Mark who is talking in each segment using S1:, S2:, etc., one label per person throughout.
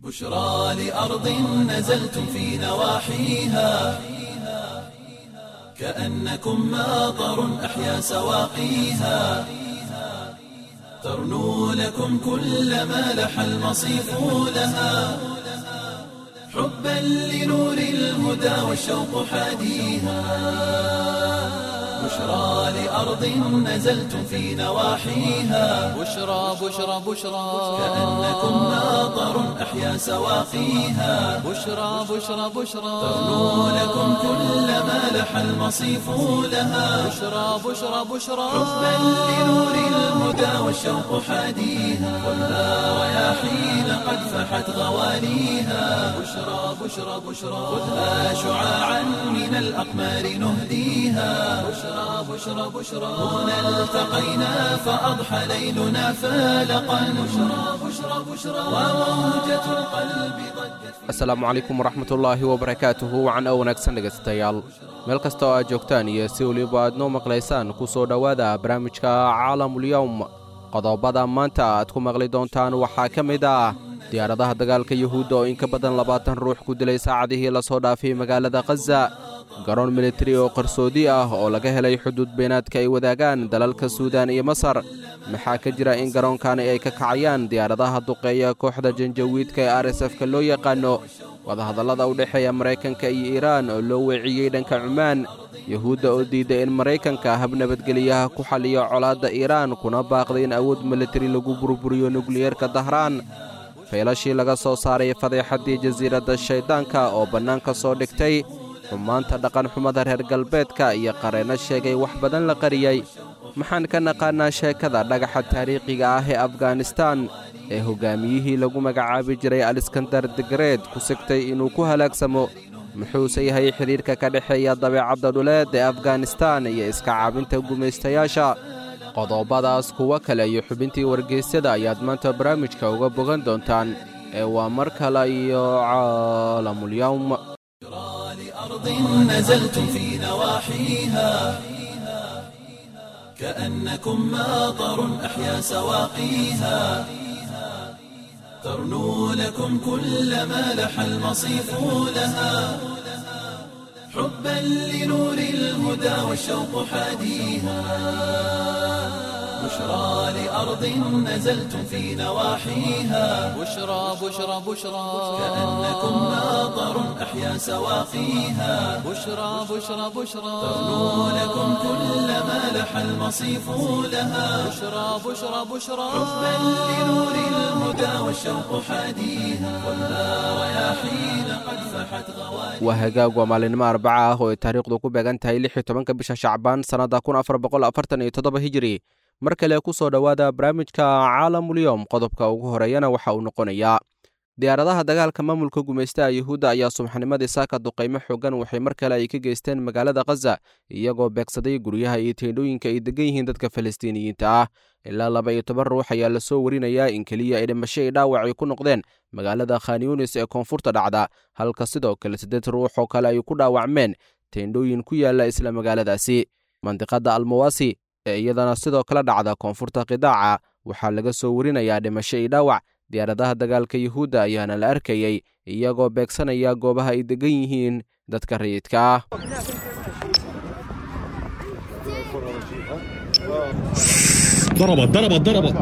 S1: بشرى لأرض نزلتم في نواحيها كأنكم ماطر أحيا سواقيها ترنو لكم كل ما لح المصيف لها حبا لنور الهدى والشوق حاديها بشرى لأرض نزلتم في نواحيها
S2: بشرى بشرى بشرى
S1: كأنكم ماطر أحيا سواقيها
S2: بشرى بشرى بشرى
S1: ترنو لكم كل ما لح المصيف لها
S2: بشرى بشرى بشرى
S1: حبا لنور الهدى والشوق حاديها خذها رياحين قد فحت غواليها بشرى بشرى بشرى خذها شعاعا من الأقمار نهديها بشرى بشرى بشرى هنا التقينا فأضحى ليلنا فالقا بشرى بشرى بشرى وموجة القلب ضجت في
S3: asalaamu calaykum waraxmatullaahi wabarakaatuhu wacan oo wanaagsan dhegaystayaal meel kasta oo aad joogtaan iyo si weliba aad noo maqlaysaan ku soo dhowaada barnaamijka caalamulyowm qodobada maanta aad ku maqli doontaan waxaa ka mid ah diyaaradaha dagaalka yuhuudda oo in ka badan labaatan ruux ku dilay saacadihii lasoo dhaafay magaalada khaza garoon militari oo qarsoodi ah oo laga helay xuduud beenaadka ay wadaagaan dalalka suudaan iyo masar maxaa ka jira in garoonkani ay ka kacayaan diyaaradaha duqeeya kooxda janjawiidka ee r s f-ka loo yaqaano wadahadallada u dhexeeya maraykanka iyo iiraan oo loo weeciyey dhanka cumaan yuhuudda oo diidday in maraykanka hab nabadgeliyaha ku xaliyo colaadda iiraan kuna baaqday in awood militari lagu burburiyo nukliyeerka dahraan feelashii laga soo saaray fadeexaddii jasiiradda shayddaanka oo bannaanka soo dhigtay xumaanta dhaqanxumada reer galbeedka iyo qareenno sheegay wax badan la qariyey maxaan ka naqaannaa sheekada dhagaxa taariikhiga ah ee afganistaan ee hoggaamiyihii lagu magacaabi jiray aliskandar degreed ku sigtay inuu ku halaagsamo muxuuse yahay xidhiirka ka dhexeeya dabeecadda dhuleed ee afganistaan iyo iska caabinta gumaystayaasha qodobadaas kuwo kale iyo xubintii wargeysyada ayaad maanta barnaamijka uga bogan doontaan ee waa mar kale iyo caalamulyowm
S1: لأرض نزلتم في نواحيها كأنكم ماطر أحيا سواقيها ترنو لكم كل ما لح المصيف لها حبا لنور الهدى والشوق حاديها بشرى لأرض نزلتم في نواحيها
S2: بشرى بشرى بشرى
S1: كأنكم ماطر أحيا سواقيها
S2: بشرى بشرى بشرى
S1: ترنو لكم كل ما لح المصيف لها
S2: بشرى بشرى بشرى
S1: حبا لنور الهدى والشوق حاديها خذها رياحين قد فحت غواليها
S3: waa hagaag waa maalinimo arbaca ah oo ay taariikhdu ku beegan tahay lix iyo tobanka bisha shacbaan sannadda kun afar boqol afartan iyo toddoba hijiri mar kale ku soo dhowaada barnaamijka caalamulyowm qodobka ugu horeeyana waxa uu noqonayaa diyaaradaha dagaalka maamulka gumaystaha yuhuudda ayaa subaxnimadii saaka duqaymo xoogan waxay mar kale ay ka geysteen magaalada khaza iyagoo beegsaday guryaha iyo teendhooyinka ay degan yihiin dadka falastiiniyiinta ah ilaa laba iyo toban ruux ayaa lasoo warinayaa in keliya ay dhimasho ay dhaawac ay ku noqdeen magaalada khanyunis ee koonfurta dhacda halka sidoo kale siddeed ruux oo kale ay ku dhaawacmeen teendhooyin ku yaalla isla magaaladaasi mandiqadda almawasi ee iyadana sidoo kale dhacda koonfurta qidaaca waxaa laga soo warinayaa dhimasho iyo dhaawac diyaaradaha dagaalka yuhuudda ayaana la arkayey iyagoo beegsanaya goobaha ay degan yihiin dadka rayidka ah
S4: ضربت ضربت ضربت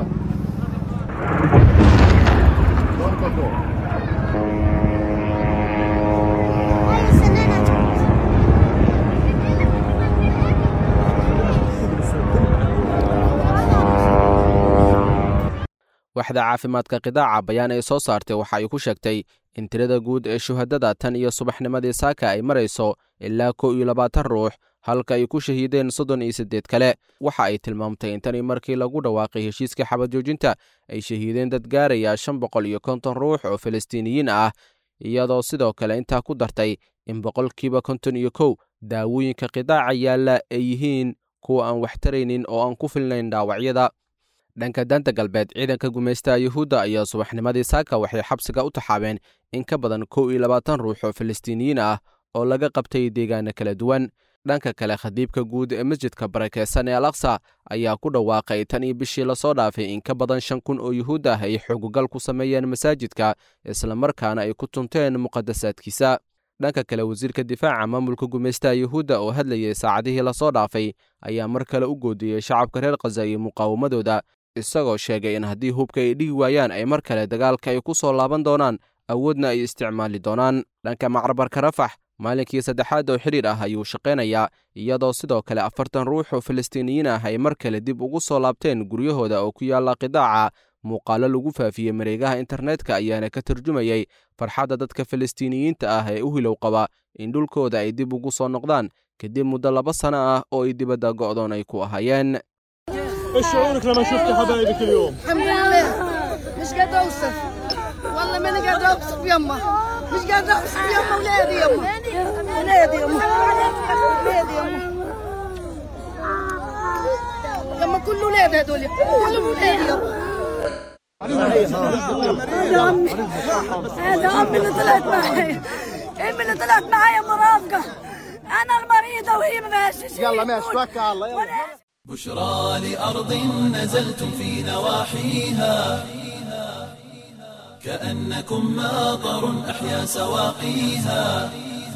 S3: waxda caafimaadka qidaaca bayaan ay soo saartay waxa ay ku sheegtay in tirada guud ee shuhadada tan iyo subaxnimadii saaka ay marayso ilaa kow iyo labaatan ruux halka ay ku shahiideen soddon iyo siddeed kale waxa ay tilmaamtay in tanii markii lagu dhawaaqay heshiiska xabad joojinta ay shahiideen dad gaaraya shan boqol iyo konton ruux oo falastiiniyiin ah iyadoo sidoo kale intaa ku dartay in boqolkiiba konton iyo kow daawooyinka qidaaca yaalla ay yihiin kuwa aan wax taraynin oo aan ku filnayn dhaawacyada dhanka daanta galbeed ciidanka gumaystaha yuhuudda ayaa subaxnimadii saaka waxay xabsiga u taxaabeen in ka badan kow iyo labaatan ruux oo falastiiniyiin ah oo laga qabtay deegaano kala duwan dhanka kale khadiibka guud ee masjidka barakeysan ee alaksa ayaa ku dhawaaqay tan iyo bishii lasoo dhaafay in ka badan shan kun oo yuhuud ah ay xogogal ku sameeyeen masaajidka islamarkaana ay ku tunteen muqadasaadkiisa dhanka kale wasiirka difaaca maamulka gumaystaha yuhuudda oo hadlayay saacadihii lasoo dhaafay ayaa mar kale u goodiyey shacabka reer khaza iyo muqaawamadooda isagoo sheegay in haddii hubka ay dhigi waayaan ay mar kale dagaalka ay ku soo laaban doonaan awoodna ay isticmaali doonaan dhanka macrabarka rafax maalinkii saddexaad oo xidhiir ah ayuu shaqaynayaa iyadoo sidoo kale afartan ruux oo falastiiniyiin ah ay mar kale dib ugu soo laabteen guryahooda oo ku yaalla qidaaca muuqaalo lagu faafiyey mareegaha internetka ayaana ka turjumayey farxadda dadka falastiiniyiinta ah ee u hilow qaba in dhulkooda ay dib ugu soo noqdaan kadib muddo laba sano ah oo ay dibadda go'doon ay ku ahaayeen
S4: ايش شعورك لما شفت حبايبك اليوم؟
S5: الحمد لله مش قادرة اوصف والله ماني قادرة اوصف يما مش قادرة اوصف يما ولادي يما ولادي يما ولادي يما يما كل ولاد هذول كل ولادي يما هذا امي اللي طلعت معي امي اللي طلعت معي مرافقة انا المريضة وهي ماشية يلا ماشي توكل على الله يلا
S1: بشرى لأرض نزلتم في نواحيها كأنكم ماطر أحيا سواقيها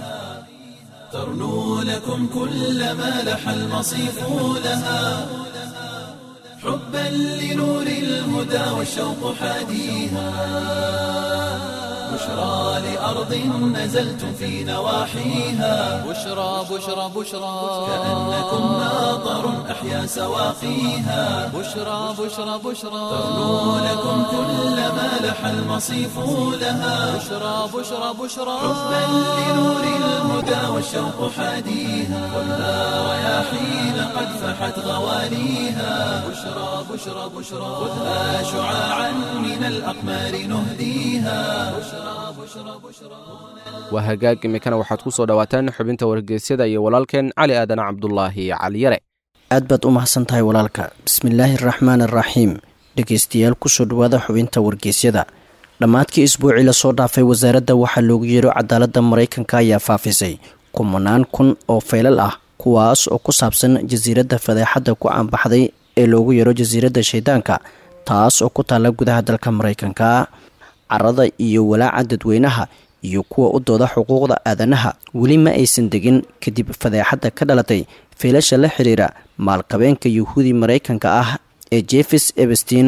S1: ترنو لكم كل ما لح المصيف لها حبا لنور الهدى والشوق حاديها بشرى لأرض نزلتم في نواحيها
S2: بشرى بشرى بشرى
S1: كأنكم ماطر أحيا سواقيها
S2: بشرى بشرى بشرى
S1: ترنو لكم كل ما لح المصيف لها
S2: بشرى بشرى بشرى
S1: حبا لنور الهدى والشوق حاديها خذها رياحين قد فحت غواليها بشرى بشرى بشرى خذها شعاعا من الأقمار نهديها بشرى بشرى بشرى
S3: waa hagaag iminkana waxaad ku soo dhowaataan xubinta wargeysyada iyo walaalkeen cali aadan cabdulaahi caliyare
S6: aad baad u mahadsan tahay walaalka bismillaahi araxmaan araxiim dhegeystayaal kusoo dhawaada xubinta wargeysyada dhammaadkii isbuucii lasoo dhaafay wasaaradda waxaa loogu yeero cadaaladda maraykanka ayaa faafisay kumanaan kun oo faylal ah kuwaas oo ku saabsan jasiiradda fadeexadda ku caanbaxday ee loogu yeero jasiiradda shaydaanka taas oo ku taalla gudaha dalka maraykanka carada iyo walaaca dadweynaha iyo kuwa u dooda xuquuqda aadanaha weli ma aysan degin kadib fadeexadda ka dhalatay fiilasha la xiriira maalqabeenka yuhuudi maraykanka ah ee jefes ebestin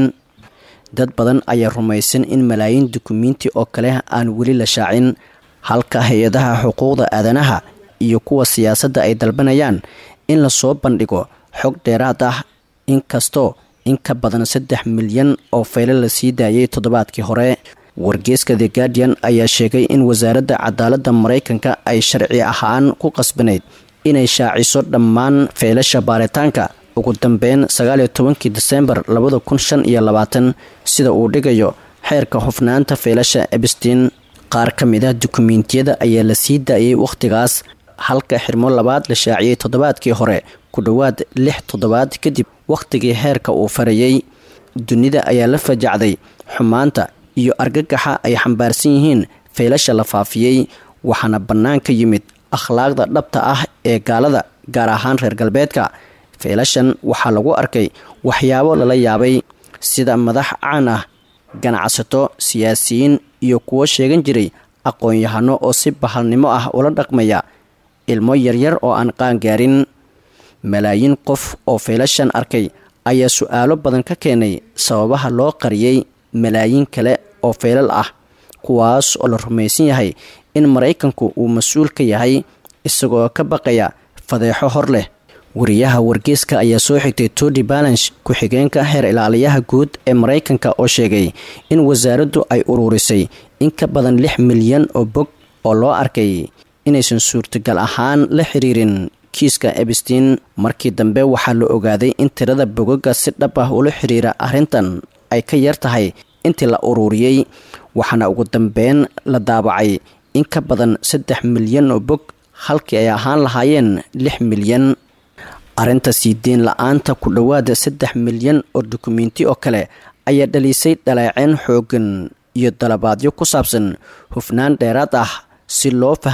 S6: dad badan ayaa rumaysan in malaayiin dukumiinti oo kale aan weli la shaacin halka hay-adaha xuquuqda aadanaha iyo kuwa siyaasadda ay dalbanayaan in lasoo bandhigo xog dheeraad ah inkastoo in ka badan saddex milyan oo fayle la sii daayay toddobaadkii hore wargeeska the guardian ayaa sheegay in wasaaradda cadaaladda maraykanka ay sharci ahaan ku qasbanayd inay shaaciso dhammaan feylasha baaritaanka ugu dambeyn sagaaliyo tobankii disembar labada kun shan iyo labaatan sida uu dhigayo xeerka hufnaanta feylasha ebstin qaar ka mid ah dukumiintiyada ayaa la sii daayay wakhtigaas halka xirmo labaad la shaaciyey toddobaadkii hore ku dhowaad lix toddobaad kadib wakhtigii heerka uu farayey dunida ayaa la fajacday xumaanta iyo argagaxa ay xambaarsan yihiin feylasha la faafiyey waxaana bannaan ka yimid akhlaaqda dhabta ah ee gaalada gaar ahaan reer galbeedka feylashan waxaa lagu arkay waxyaabo lala yaabay sida madax caan ah ganacsato siyaasiyiin iyo kuwo sheegan jiray aqoon-yahano oo si bahalnimo ah ula dhaqmaya ilmo yaryar oo aan qaangaarin malaayiin qof oo feylashan arkay ayaa su-aalo badan ka keenay sababaha loo qariyey malaayiin kale oo feylal ah kuwaas oo la rumaysan yahay in maraykanku uu mas-uul ka yahay isagoo ka baqaya fadeexo hor leh wariyaha wargeeska ayaa soo xigtay todi balansh ku-xigeenka heer ilaaliyaha guud ee maraykanka oo sheegay in wasaaraddu ay uruurisay in ka badan lix milyan oo bog oo loo arkay inaysan suurtagal ahaan la xiriirin kiiska ebstin markii dambe waxaa la ogaaday in tirada bogaga si dhab ah ula xiriira arrintan ay ka yar tahay intii la uruuriyey waxaana ugu dambeyn la daabacay in ka badan saddex milyan oo bog halkii ay ahaan lahaayeen lix milyan arrinta sii deyn la-aanta ku dhowaada saddex milyan oo dukumiinti oo kale ayaa dhalisay dhaleeceen xoogan iyo dalabaadyo ku saabsan hufnaan dheeraad ah si loo fahmo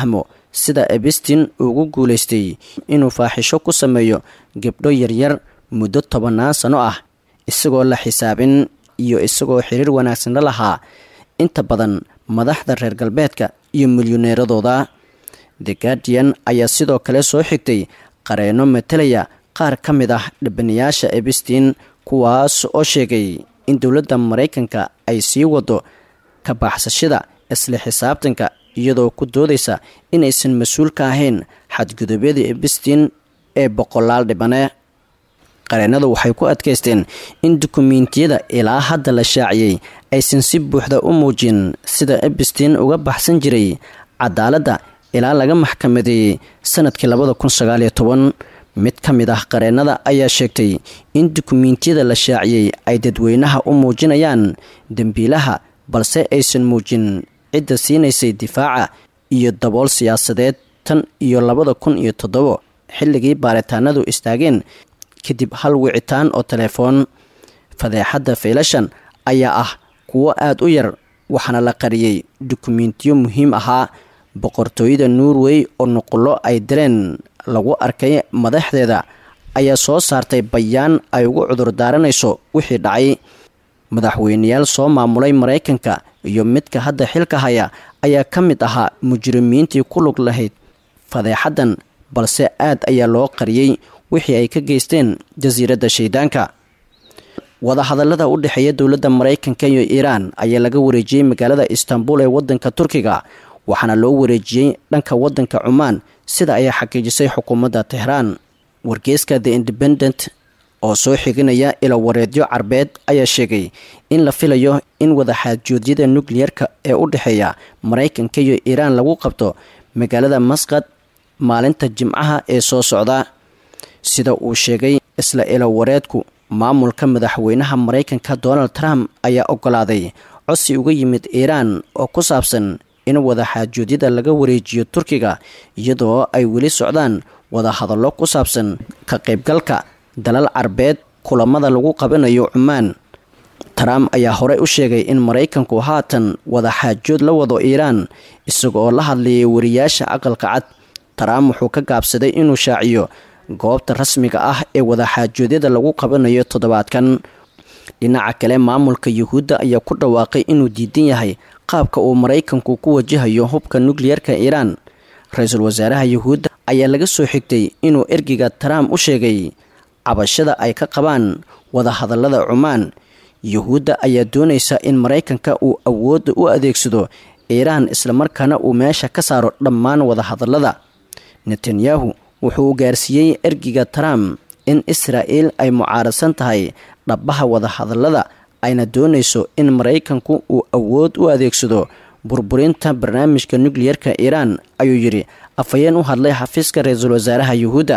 S6: sida ebestin ugu guulaystay inuu faaxisho ku sameeyo gabdho yaryar muddo tobannaan sano ah isagoo la xisaabin iyo isagoo xiriir wanaagsan la lahaa inta badan madaxda reer galbeedka iyo milyuneeradooda the guardian ayaa sidoo kale soo xigtay qareenno matalaya qaar ka mid ah dhibanayaasha ebestin kuwaas oo sheegay in dowladda maraykanka ay sii wado ka baxsashada isla xisaabtanka iyadoo ku doodaysa inaysan mas-uul ka ahayn xadgudubyadii ebestin ee boqolaal dhibane qareennadu waxay ku adkaysteen in dukumiintiyada ilaa hadda la shaaciyey aysan si buuxda u muujin sida ebestin uga baxsan jiray cadaaladda ilaa laga maxkamadeeyey sanadkii labada kun sagaaliyo toban mid ka mid ah qareennada ayaa sheegtay in dukumiintiyada la shaaciyey ay dadweynaha u muujinayaan dembiilaha balse aysan muujin cidda siinaysay difaaca iyo dabool siyaasadeed tan iyo labada kun iyo toddobo xilligii baaritaanadu istaageen kadib hal wicitaan oo telefoon fadeexadda faylashan ayaa ah kuwo aada u yar waxaana la qariyey dukumiintiyo muhiim ahaa boqortooyada norway oo nuqullo ay direen lagu arkay madaxdeeda ayaa soo saartay bayaan ay ugu cudur daaranayso wixii dhacay madaxweyneyaal soo maamulay maraykanka iyo midka hadda xilka haya ayaa ka mid ahaa mujrimiintii ku lug lahayd fadeexaddan balse aad ayaa loo qariyey wixii ay ka geysteen jasiiradda shaydaanka wadahadallada u dhexeeya dowladda maraykanka iyo iiraan ayaa laga wareejiyey magaalada istanbul ee waddanka turkiga waxaana loo wareejiyey dhanka waddanka cumaan sida ayaa xaqiijisay xukuumadda tehraan wargeyska the independent oo soo xiginaya ilo wareedyo carbeed ayaa sheegay in la filayo in wadaxaajoodyada nukliyerka ee u dhexeeya maraykanka iyo iiraan lagu qabto magaalada masqad maalinta jimcaha ee soo socda sida uu sheegay isla ilo wareedku maamulka madaxweynaha maraykanka donald trump ayaa ogolaaday codsi uga yimid iiraan oo ku saabsan in wadaxaajoodyada laga wareejiyo turkiga iyadoo ay weli socdaan wadahadallo ku saabsan ka qaybgalka dalal carbeed kulamada lagu qabanayo cumaan trump ayaa horey u sheegay in maraykanku haatan wadaxaajood la wado iiraan isagooo la hadlayay wariyaasha aqalka cad trump wuxuu ka gaabsaday inuu shaaciyo goobta rasmiga ah ee wadaxaajoodyada lagu qabanayo toddobaadkan dhinaca kale maamulka yuhuudda ayaa ku dhawaaqay inuu diidan yahay qaabka uu maraykanku ku wajahayo hubka nukliyerka iiraan ra-iisul wasaaraha yuhuudda ayaa laga soo xigtay inuu ergiga trump u sheegay cabashada ay ka qabaan wadahadallada cumaan yuhuudda ayaa doonaysa in maraykanka uu awoodda u adeegsado iiraan islamarkaana uu meesha ka saaro dhammaan wadahadallada netanyahu wuxuu gaarsiiyey ergiga trump in israa'il ay mucaaradsan tahay dhabbaha wadahadallada ayna doonayso in maraykanku uu awood u adeegsado burburinta barnaamijka nukliyerka iiraan ayuu yidhi afhayeen u hadlay xafiiska ra-iisul wasaaraha yuhuudda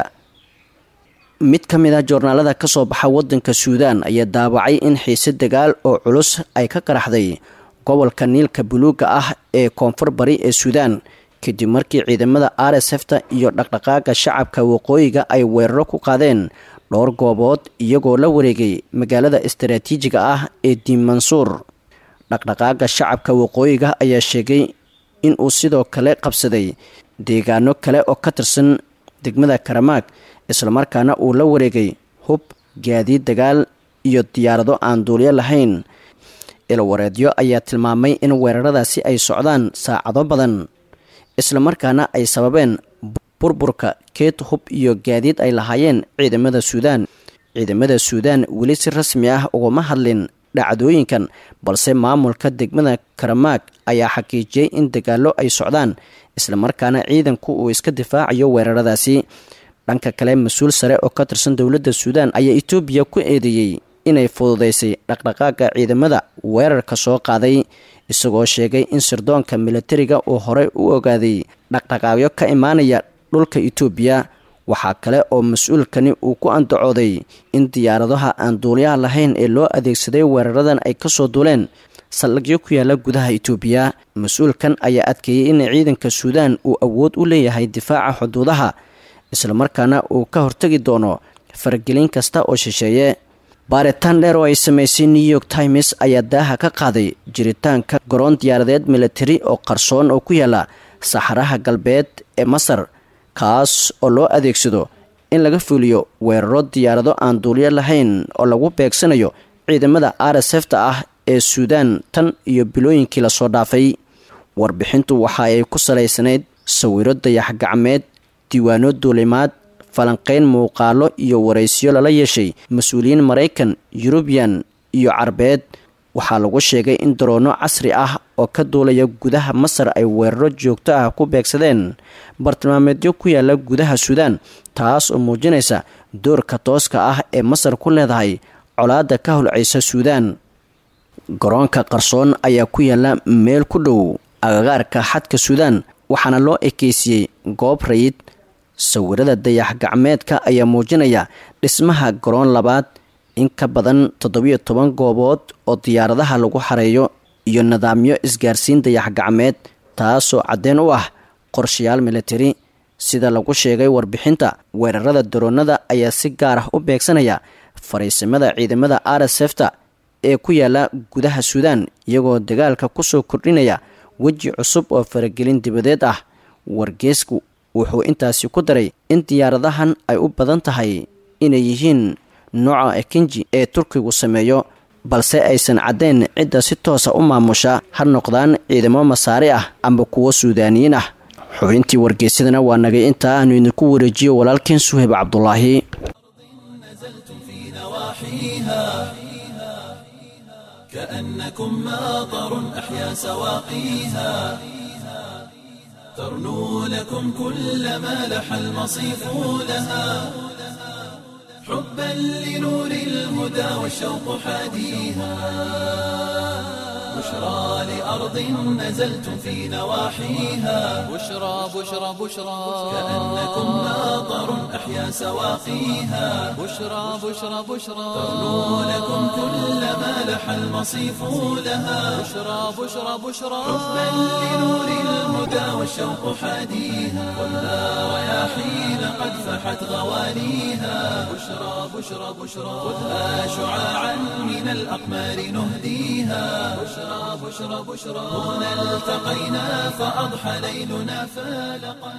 S6: mid ka mid ah joornaalada ka soo baxa waddanka suudaan ayaa daawacay in xiise dagaal oo culus ay ka qaraxday gobolka niilka buluuga ah ee koonfur bari ee suudaan kadib markii ciidamada r s fta iyo dhaqdhaqaaga shacabka waqooyiga ay weeraro ku qaadeen dhowr goobood iyagoo la wareegay magaalada istaraatiijiga ah ee diinmansuur dhaqdhaqaaga shacabka waqooyiga ayaa sheegay in uu sidoo kale qabsaday deegaano kale oo ka tirsan degmada karamaag islamarkaana uu la wareegay hub gaadiid dagaal iyo diyaarado aan duulyo lahayn ilwareedyo ayaa tilmaamay in weeraradaasi ay socdaan saacado badan islamarkaana ay sababeen burburka keed hub iyo gaadiid ay lahaayeen ciidamada suudaan ciidamada suudaan weli si rasmi ah ugama hadlin dhacdooyinkan balse maamulka degmada karamaag ayaa xaqiijiyey in dagaallo ay socdaan islamarkaana ciidanku uu iska difaacayo weeraradaasi dhanka kale mas-uul sare oo ka tirsan dowladda suudaan ayaa etoobiya ku eedeeyey inay fududaysay dhaqdhaqaaga ciidamada weerarka soo qaaday isagoo sheegay in sirdoonka militariga uu horey u ogaaday dhaqdhaqaaqyo ka imaanaya dhulka etoobiya waxaa kale oo mas-uulkani uu ku andacooday in diyaaradaha aan duulyaha lahayn ee loo adeegsaday weeraradan ay kasoo duuleen saldhigyo ku yaala gudaha etoobiya mas-uulkan ayaa adkeeyey in ciidanka suudaan uu awood u leeyahay difaaca xuduudaha islamarkaana uu ka hortegi doono faragelin kasta oo shisheeye baaritaan dheer oo ay samaysay new york times ayaa daaha ka qaaday jiritaanka garoon diyaaradeed militari oo qarsoon oo ku yaala saxaraha galbeed ee masar kaas oo loo adeegsado in laga fuliyo weeraro diyaarado aan duulyo lahayn oo lagu beegsanayo ciidamada r s f ta ah ee suudaan tan iyo bilooyinkii lasoo dhaafay warbixintu waxa ay ku salaysanayd sawiro dayax gacmeed diiwaano duulimaad falanqeyn muuqaalo iyo waraysiyo lala yeeshay mas-uuliyiin maraykan yurubiyan iyo carbeed waxaa lagu sheegay in daroono casri ah oo ka duulaya gudaha masar ay weeraro joogto ah ku beegsadeen bartilmaameedyo ku yaala gudaha suudaan taas oo muujinaysa doorka tooska ah ee masar ku leedahay colaadda ka holcaysa suudaan garoonka qarsoon ayaa ku yaala meel ku dhow agagaarka xadka suudaan waxaana loo ekeysiyey goob rayid sawirada dayax gacmeedka ayaa muujinaya dhismaha garoon labaad in ka badan toddobiyo toban goobood oo diyaaradaha lagu xareeyo iyo nidaamyo isgaarsiin dayax gacmeed taasoo caddeyn u ah qorshayaal militari sida lagu sheegay warbixinta weerarada daroonada ayaa si gaar ah u beegsanaya fariisimada ciidamada r s f ta ee ku yaala gudaha suudaan iyagoo dagaalka kusoo kordhinaya weji cusub oo faragelin dibadeed ah wargeesku wuxuu intaasi ku daray in diyaaradahan ay u badan tahay inay yihiin nooca ekinji ee turkigu sameeyo balse aysan caddayn cidda si toosa u maamusha ha noqdaan ciidamo masaari ah amba kuwo suudaaniyiin ah xubintii wargeysadana waa nagay intaa aanu idinku wareejiyo walaalkeen suhayb cabdulaahi
S1: كأنكم ماطر أحيا سواقيها ترنو لكم كل ما لح المصيف لها حبا لنور الهدى والشوق حاديها بشرى لأرض نزلتم في نواحيها
S2: بشرى بشرى بشرى
S1: كأنكم ماطر أحيا سواقيها
S2: بشرى بشرى بشرى
S1: ترنو لكم كل ما لح المصيف لها
S2: بشرى بشرى بشرى
S1: حبا لنور الهدى والشوق حاديها والنار رياحين قد فحت غوانيها بشرى بشرى بشرى خذها شعاعا من الأقمار نهديها بشرى بشرى بشرى هنا التقينا فأضحى ليلنا فالقا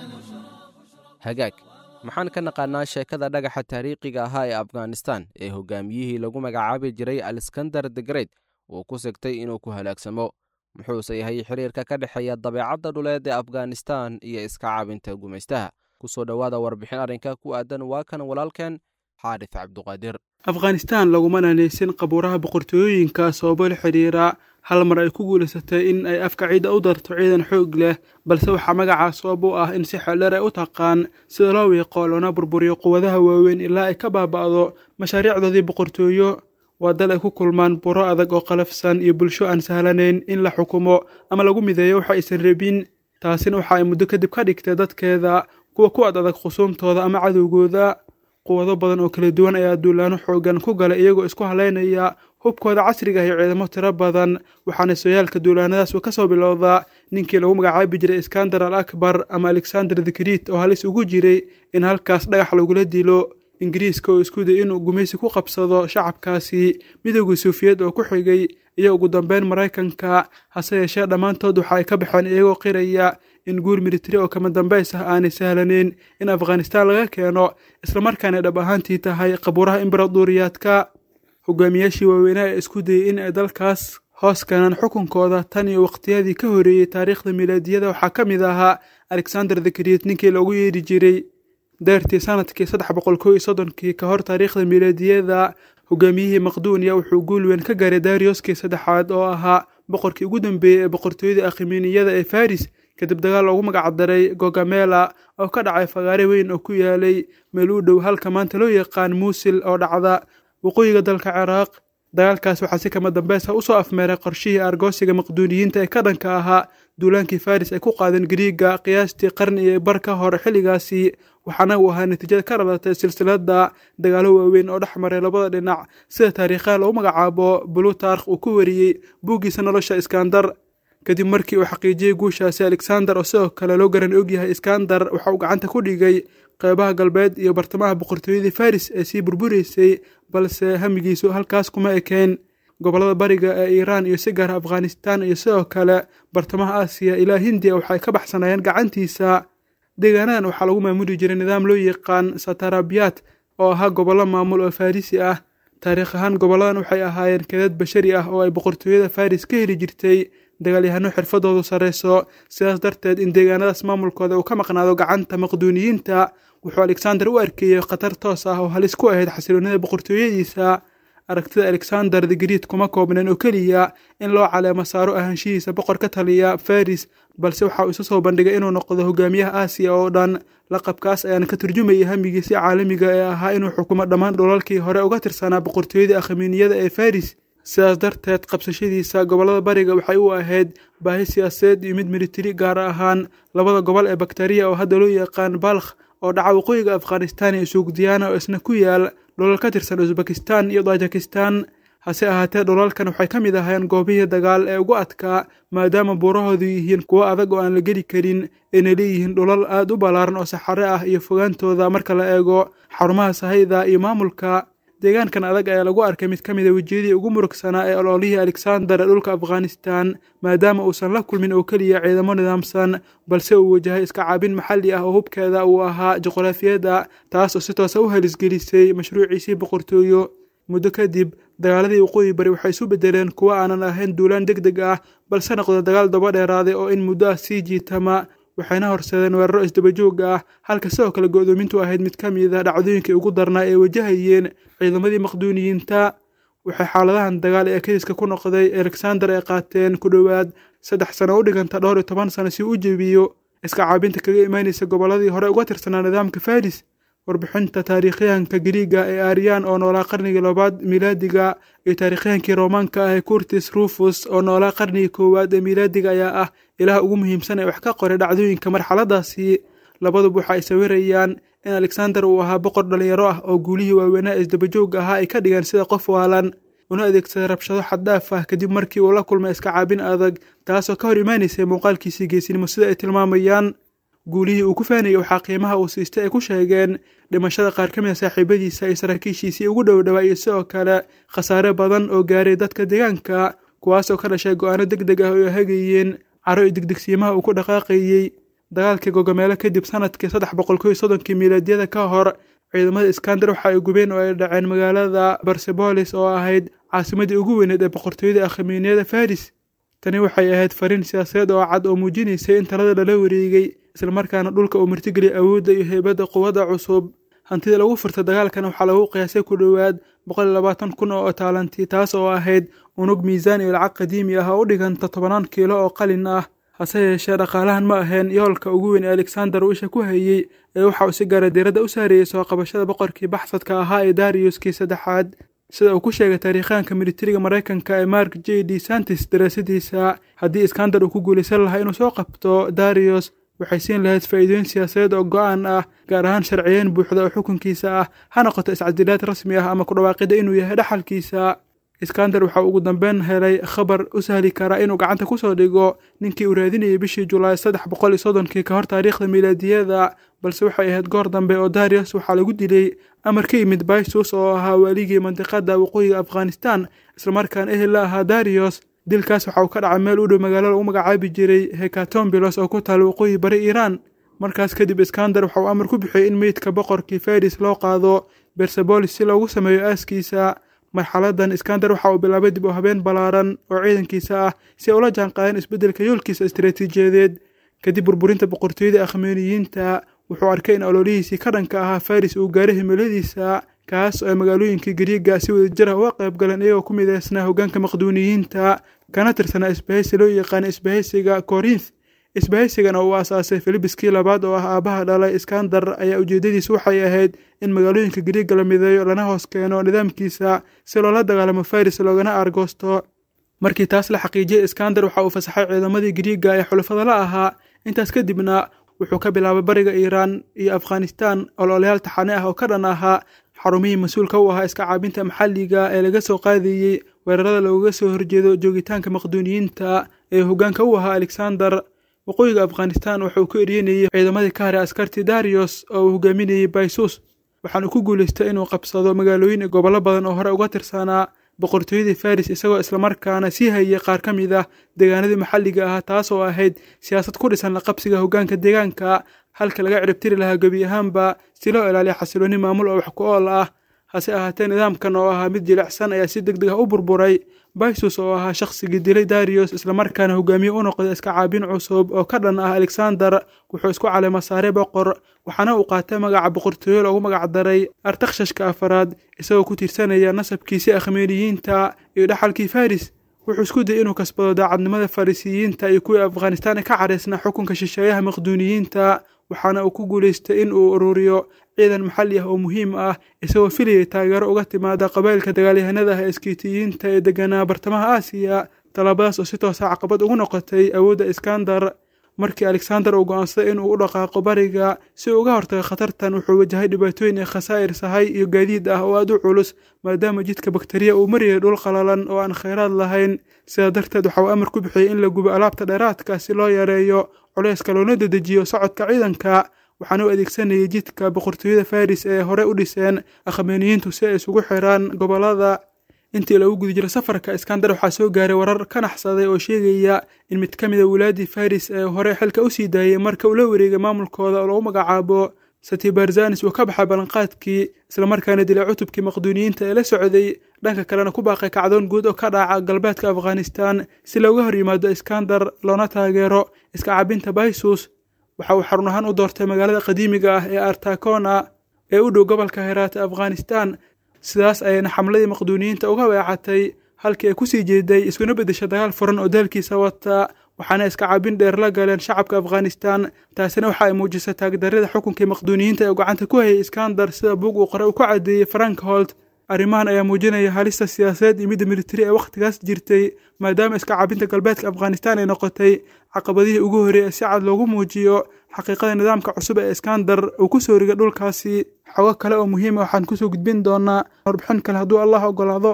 S3: hagaag maxaan ka naqaanaa sheekada dhagaxa taariikhiga ahaa ee afghanistan ee hogaamiyihii lagu magacaabi jiray aleskandar the great uu ku sigtay inuu ku halaagsamo muxuuse yahay xiriirka ka dhexeeya dabeecadda dhuleed ee afghanistan iyo iska caabinta gumaystaha kusoo dhowaada warbixin arrinka ku aadan waa kan walaalkeen xaarif cabduqaadir
S7: afghanistan laguma nanaysin qabuuraha boqortooyooyinka sababo la xidhiira hal mar ay ku guulaysatay in ay afka ciidda u darto ciidan xoog leh balse waxaa magacaa sabab u ah in si xeeldheer ay u taqaan sida loo wiiqo loona burburiyo quwadaha waaweyn ilaa ay ka baaba'do mashaariicdoodii boqortooyo waa dal ay ku kulmaan buro adag oo qalafsan iyo bulsho aan sahlanayn in la xukumo ama lagu mideeyo waxa aysan rabin taasina waxa ay muddo kadib ka dhigtay dadkeeda kuwa ku ad adag khusuumtooda ama cadowgooda quwado badan oo kala duwan ayaa duulaano xoogan ku galay iyagoo isku halaynaya hubkooda casriga ah iyo ciidamo tiro badan waxaana sooyaalka duulaanadaas ka soo bilowdaa ninkii lagu magacaabi jiray iskandar al akbar ama alexander the great oo halis ugu jiray in halkaas dhagax lagula dilo ingiriiska oo isku day inuu gumaysi ku qabsado shacabkaasi midowgii suufiyeed oo ku xigay iyo ugu dambeyn maraykanka hase yeeshee dhammaantood waxa ay ka baxeen iyagoo qiraya in guur militari oo kama dambays ah aanay sahlanayn in afghanistaan laga keeno islamarkaana dhab ahaantii tahay qabuuraha imbaraduuriyaadka hogaamiyaashii waaweynaa ee isku dayay in ay dalkaas hoos keenaan xukunkooda tan iyo waqtiyadii ka horeeyey taariikhda milaadiyada waxaa ka mid ahaa alexander the great ninkii loogu yeedhi jiray deertii sanadkii saddex boqol kow iyo soddonkii ka hor taariikhda milaadiyada hogaamiyihii maqduuniya wuxuu guul weyn ka gaaray darioskii saddexaad oo ahaa boqorkii ugu dambeeyey ee boqortooyada akhiminiyada ee faris kadib dagaal loogu magacdaray gogamela oo ka dhacay fagaare weyn oo ku yaalay meel u dhow halka maanta loo yaqaan muusil oo dhacda waqooyiga dalka ciraaq dagaalkaas waxaa si kama dambaysa usoo afmeeray qorshihii argoosiga maqduuniyiinta ee ka dhanka ahaa duulaankii faris ay ku qaadeen gariiga qiyaastii qarni iyo bar ka hor xilligaasi waxaana uu ahaa natiijada ka dhalatay silsilada dagaalo waaweyn oo dhex maray labada dhinac sida taariikhaha lagu magacaabo bulutarkh uu ku wariyey buuggiisa nolosha iskandar kadib markii uu xaqiijiyey guushaasi alexander oo sidoo kale loo garan ogyahay iskandar waxa uu gacanta ku dhigay qeybaha galbeed iyo bartamaha boqortooyadii faris ee sii burburaysay balse hamigiisu halkaas kuma ekeen gobollada bariga ee iiraan iyo si gaara afghanistan iyo sidoo kale bartamaha aasiya ilaa hindiya waxay ka baxsanayeen gacantiisa deegaanadan waxaa lagu maamuli jiray nidaam loo yaqaan satarabiyat oo ahaa gobollo maamul oo farrisi ah taariikh ahaan gobolladan waxay ahaayeen kadad bashari ah oo ay boqortooyada faris ka heli jirtay dagaalyahano xirfadoodu sarreyso sidaas darteed in deegaanadaas maamulkooda uu ka maqnaado gacanta maqduuniyiinta wuxuu alexander u arkeeyey khatar toos ah oo halis ku ahayd xasiloonida boqortooyadiisa aragtida alexander the great kuma koobneen oo keliya in loo caleemo saaro ahaanshihiisa boqor ka taliya faris balse waxa uu isu soo bandhigay inuu noqdo hogaamiyaha aasiya oo dhan laqabkaas ayaana ka turjumayay hamigiisi caalamiga ee ahaa inuu xukumo dhammaan dhulalkii hore uga tirsanaa boqortooyadii akhamiiniyada ee faris sidaas darteed qabsashadiisa gobollada bariga waxay u ahayd baahi siyaasadeed iyo mid militari gaar ahaan labada gobol ee bakteriya oo hadda loo yaqaan balkh oo dhaca waqooyiga afghanistan iyo suugdiyaana oo isna ku yaal dhulal ka tirsan usbekistan iyo tajikistan hase ahaatee dhulalkan waxay ka mid ahaayeen goobihii dagaal ee ugu adkaa maadaama buurahoodu yihiin kuwo adag oo aan la geli karin ayna leeyihiin dhulal aad u ballaaran oo saxare ah iyo fogaantooda marka la eego xarumaha sahayda iyo maamulka deegaankan adag ayaa lagu arkay mid ka mid a wejiyadii ugu murugsanaa ee ololihii alexander ee dhulka afghanistan maadaama uusan la kulmin oo keliya ciidamo nidaamsan balse uu wajahay iska caabin maxalli ah oo hubkeeda uu ahaa juqraafiyadda taas oo si toosa u halisgelisay mashruuciisii boqortooyo muddo kadib dagaaladii waqooyi bari waxay isu beddeleen kuwo aanan ahayn duulaan deg deg ah balse noqda dagaal daba dheeraaday oo in muddo ah sii jiitama waxayna horseedeen weeraro isdabajoog ah halka sidoo kale go'doomintu ahayd mid ka mid a dhacdooyinkii ugu darnaa ee wajahayeen ciidamadii maqduuniyiinta waxay xaaladahan dagaal ee kadiska ku noqday alexander ay qaateen ku dhowaad saddex sano u dhiganta dhowr iyo toban sano si u jebiyo iska caabinta kaga imaanaysa gobolladii hore uga tirsanaa nidaamka faris warbixinta taariikhyahanka giriiga ee aryan oo noolaa qarnigii labaad miilaadiga iyo taariikhyahankii roomaanka ah ee curtis rufus oo noolaa qarnigii koowaad ee miilaadiga ayaa ah ilaah ugu muhiimsan ee wax ka qoray dhacdooyinka marxaladaasi labaduba waxa ay sawirayaan in alexander uu ahaa boqor dhalinyaro ah oo guulihii waaweynaa isdabajoogga ahaa ay ka dhigeen sida qof waalan una adeegsaday rabshado xaddhaaf ah kadib markii uu la kulmay iska caabin adag taasoo ka hor imaanaysay muuqaalkiisii geesinimo sida ay tilmaamayaan guulihii uu ku faanayay waxaa qiimaha uu siistay ay ku sheegeen dhimashada qaar ka mid a saaxiibadiisa iyo saraakiishiisii ugu dhow dhawaa iyo sidoo kale khasaare badan oo gaaray dadka deegaanka kuwaasoo ka dhashay go'aano deg deg ah oo ay hagayeen caro iyo degdegsiimaha uu ku dhaqaaqayey dagaalkii gogomeelo kadib sanadkii saddex boqol kow iyo soddonkii miilaadiyada ka hor ciidamada iskander waxa ay gubeen oo ay dhaceen magaalada barsebolis oo ahayd caasimadii ugu weyneed ee boqortooyada akhamiiniyada faris tani waxay ahayd fariin siyaasadeed oo cad oo muujinaysay in talada lala wareegay islamarkaana dhulka uu martigeliyay awoodda iyo heybadda quwadda cusub hantida lagu furtay dagaalkan waxaa lagu qiyaasay ku dhowaad boqol iyo labaatan kun oo taalanti taas oo ahayd unug miisaan iyo lacag qadiimi ah oo u dhiganta tobanaan kiilo oo qalin ah hase yeeshee dhaqaalahan ma ahayn yoolka ugu weyn ee alexander uu isha ku hayey ee waxa uu si gaara diiradda u saarayey soo qabashada boqorkii baxsadka ahaa ee dariyuskii saddexaad sida uu ku sheegay taariikhaanka militariga maraykanka ee mark j d santis daraasadiisa haddii iskander uu ku guulaysan lahaa inuu soo qabto dariyus waxay siin lahayd faa'iidooyin siyaasadeed oo go'aan ah gaar ahaan sharciyeyn buuxda oo xukunkiisa ah ha noqoto iscadilaad rasmi ah ama ku dhawaaqida inuu yahay dhaxalkiisa iskander waxa ugu dambeyn helay khabar u sahli karaa inuu gacanta ku soo dhigo ninkii uu raadinayay bishii julaay saddex boqol iyo soddonkii ka hor taariikhda miilaadiyada balse waxay ahayd goor dambe oo darius waxaa lagu dilay amar ka yimid baisus oo ahaa waaligii mandiqada waqooyiga afghanistan islamarkaana ehel la ahaa darius dilkaas waxa uu ka dhacay meel u dhow magaalo lagu magacaabi jiray hekatombilos oo ku taala waqooyi bari iiraan markaas kadib iskander waxa uu amar ku bixiyey in meydka boqorkii faris loo qaado bersabolis si loogu sameeyo aaskiisa marxaladan iskander waxa uu bilaabay dib u habeen ballaaran oo ciidankiisa ah si ay ula jaanqaadeen isbeddelka yoolkiisa istaraatiijiyadeed kadib burburinta boqortooyada akhmeeniyiinta wuxuu arkay in ololihiisii ka dhanka ahaa faris uu gaaray himiladiisa kaas oo ay magaalooyinkii gariiga si wadajir ah uga qayb galeen iyagoo ku midaysnaa hoggaanka maqduuniyiinta kana tirsanaa isbahaysi loo yaqaana isbahaysiga korinth isbahaysigana uu aasaasay filibiskii labaad oo ah aabbaha dhalay iskandar ayaa ujeeddadiisu waxay ahayd in magaalooyinka gariiga la mideeyo lana hoos keeno nidaamkiisa si loola dagaalamo faris loogana aargoosto markii taas la xaqiijiyey iskander waxa uu fasaxay ciidamadii gariiga ee xulafada la ahaa intaas kadibna wuxuu ka bilaabay bariga iiraan iyo afghanistan ololayaal taxane ah oo ka dhan ahaa xarumihii mas-uulka u ahaa iska caabinta maxalliga ee laga soo qaadayey weerarada loogaga soo horjeedo joogitaanka maqduuniyiinta ee hoggaanka u ahaa alexander waqooyiga afghanistan waxa uu ku eryenayey ciidamadii ka haray askartii darius oo uu hogaaminayey baisus waxaana ku guulaystay inuu qabsado magaalooyin iyo gobollo badan oo hore uga tirsanaa boqortooyadii faris isagoo islamarkaana sii hayay qaar ka mid ah deegaanadii maxalliga ah taas oo ahayd siyaasad ku dhisan laqabsiga hoggaanka deegaanka halka laga ciribtiri lahaa gebi ahaanba si loo ilaaliya xasiloonni maamul oo wax ku ool ah hase ahaatee nidaamkan oo ahaa mid jilicsan ayaa si deg deg ah u burburay bysus oo ahaa shakhsigii dilay darius islamarkaana hogaamiye u noqday iska caabin cusub oo ka dhan ah alexander wuxuu isku caleema saaray boqor waxaana uu qaatay magaca boqortooyo loogu magac daray artakshashka afaraad isagoo ku tiirsanaya nasabkiisii akhmeeniyiinta iyo dhaxalkii faris wuxuu isku dayay inuu kasbado daacadnimada farisiyiinta iyo kuwii afghanistaan ee ka cadhaysnaa xukunka shisheeyaha maqduuniyiinta waxaana uu ku guulaystay in uu ururiyo ciidan maxalli ah oo muhiim ah isagoo filayay taageero uga timaada qabailka dagaalyahanada ah ee iskiitiyiinta ee deganaa bartamaha aasiya tallaabadaas oo si toosa caqabad ugu noqotay awoodda iskandar markii alexander uu go'aansaday inuu u dhaqaaqo bariga si uu uga hortago khatartan wuxuu wajahay dhibaatooyin ee khasaa'ir sahay iyo gaadiid ah oo aad u culus maadaama jidka bakteriya uu mariyay dhul qalalan oo aan khayraad lahayn sidaa darteed waxa uu amar ku bixiyey in la gubo alaabta dheeraadka si loo yareeyo culayska loona dedejiyo socodka ciidanka waxaana u adeegsanayay jidka boqortooyada faris ee hore u dhiseen akhmeeniyiintu si ay isugu xiraan gobollada intii lagu guda jiro safarka iskandar waxaa soo gaaray warar ka naxsaday oo sheegaya in mid ka mid a walaadii faris ee hore xilka u sii daayay marka uu la wareegay maamulkooda oo lagu magacaabo satibarzanis uu ka baxay ballanqaadkii islamarkaana dilay cutubkii maqduuniyiinta ee la socday dhanka kalena ku baaqay kacdoon guud oo ka dhaca galbeedka afghanistan si looga hor yimaado iskandar loona taageero iska cabinta bysus waxa uu xarun ahaan u doortay magaalada qadiimiga ah ee artakona ee u dhow gobolka heraata afghanistan sidaas ayayna xamladii maqduuniyiinta uga weecatay halkii ay kusii jeeday iskuna beddesha dagaal furan oo daalkiisa wata waxaana iska cabin dheer la galeen shacabka afghanistan taasina waxa ay muujisay taagdarrada xukunkii maqduuniyiinta ee gacanta ku hayay iskandar sida buug uu qore uu ku caddeeyey frankholt arrimahan ayaa muujinaya halista siyaasadeed iyo midda militari ee wakhtigaas jirtay maadaama iska cabinta galbeedka afghanistan ay noqotay caqabadihii ugu horreeyay si cad loogu muujiyo xaqiiqada nidaamka cusub ee iskandar uu ku soo rigay dhulkaasi xogo kale oo muhiima waxaan kusoo gudbin doonaa warbixin kale hadduu allah ogolaado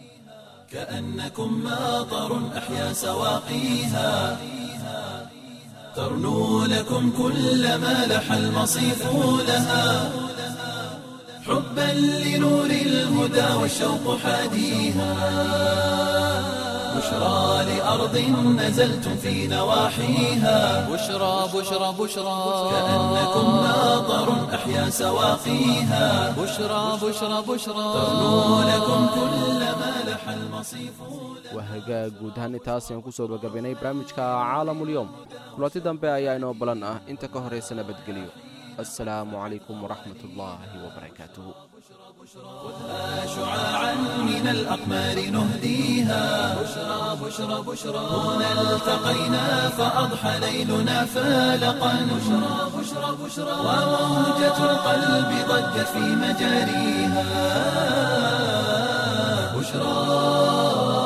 S1: كأنكم ماطر أحيا سواقيها ترنو لكم كل ما لح المصيف لها حبا لنور الهدى والشوق حاديها بشرى لأرض نزلتم في نواحيها
S2: بشرى بشرى بشرى
S1: كأنكم ماطر أحيا سواقيها
S2: بشرى بشرى بشرى
S1: ترنو لكم كل ما لح المصيف
S3: waa hagaag guud ahaan intaas ayaan kusoo gabagabaynay barnaamijka caalamulyoom kulanti dambe ayaa inoo balan ah inta ka horaysa nabadgelyo assalaamu calaykum waraxmat ullaahi wabarakaatuhu
S1: شعاعا من الأقمار نهديها بشرى بشرى بشرى هنا التقينا فأضحى ليلنا فالقا بشرى بشرى بشرى وموجة القلب ضجت في مجاريها بشرى